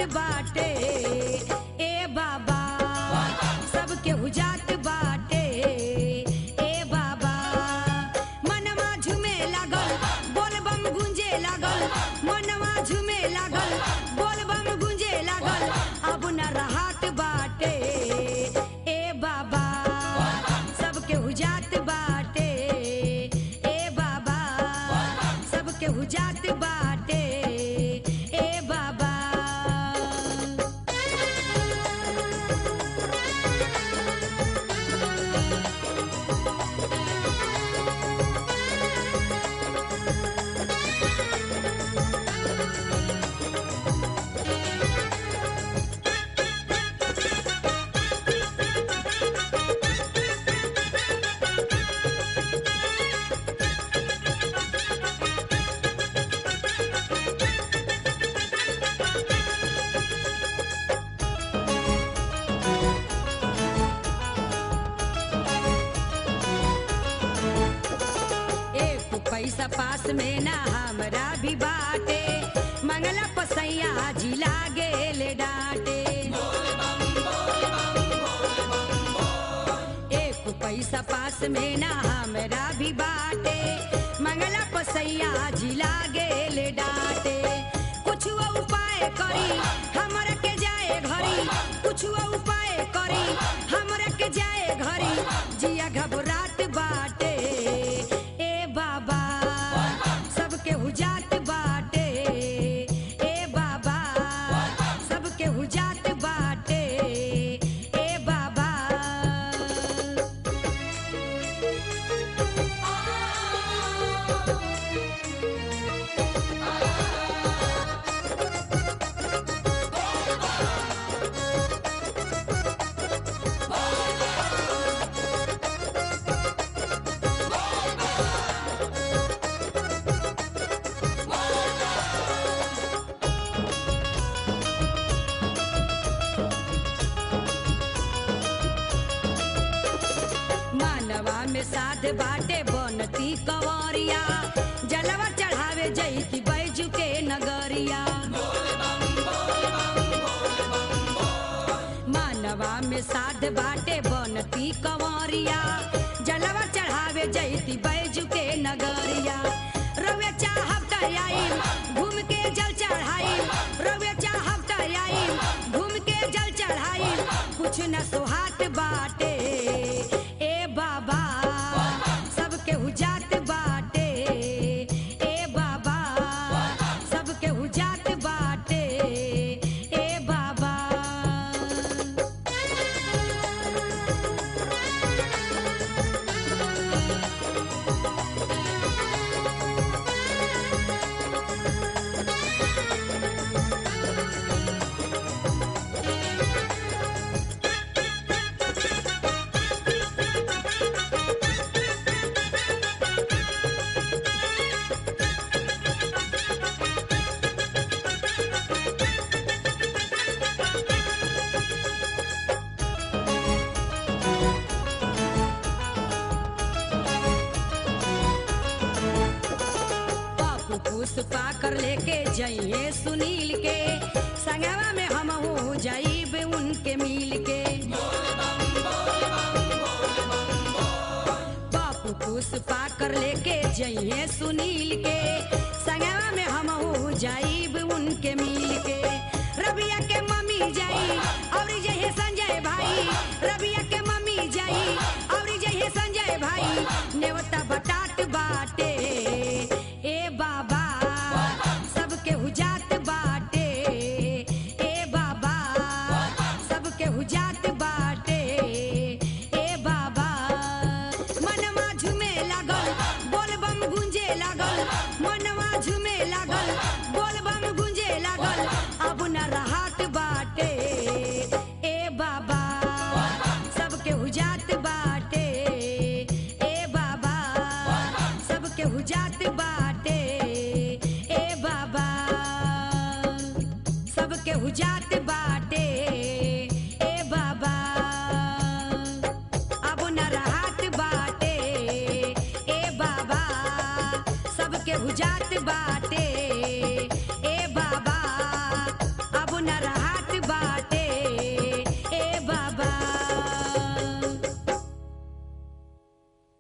बाटे ए बाबा सबके हुजात बाटे ए बाबा मनवा झूमे लागल बोलबम गुंजे लागल मनवा झूमे लागल बोलबम गुंजे लागल अब न रहत बाटे ए बाबा सबके हुजात बाटे ए बाबा सबके हुजात बाटे ए बाबा एक पैसा पास में ना हमरा भी बाटे मंगला पसैया जी लागे ले डांटे एक पैसा पास में ना हमरा भी बाटे मंगला पसैया जी लागे ले डांटे कुछ उपाय करी हमरा के जाए घरी कुछ उपाय करी हमरा के जाए घरी जिया घबरात बाटे ए बाबा सबके हुजात बाटे ए बाबा सबके हुजात बाटे ए बाबा मानवा में साध बाटे बनती कंवरिया जलवा चढ़ावे जैती बैजू के नगरिया मानवा में साध बाटे बनती कंवरिया जलवा चढ़ावे जैती बैजू के नगरिया रवे चाहब त आई घूम के जल चढ़ाई रवे चाहब त आई घूम के जल चढ़ाई कुछ न सुहात बाटे ए बाबा सबके हुजात बाटे ए बाबा सबके हुजात बाटे ए बाबा पापू पुष्पा कर लेके जाइए सुनील के संगवा में हम हो जाइब उनके मिल के पापू पुष्पा कर लेके जाइए सुनील के संगवा में हम हो जाइब उनके मिल के रबिया के मम्मी जाई और यही संजय भाई रबिया के मम्मी जाई और यही संजय भाई नेवता बटाट बाटे ए बाबा सबके हुजात बाटे ए बाबा सबके हुजात बाटे ए बाबा मनवा झूमे लागल बोलबम गुंजे लागल मनवा झूमे लागल बोलबम गुंजे लागल अब न रहत बाटे ए बाबा सबके हुजात बाटे ए बाबा सबके हुजात बाटे ए बाबा सबके हुजात बाटे ए बाबा अब न रहत बाटे ए बाबा सबके हुजात बाटे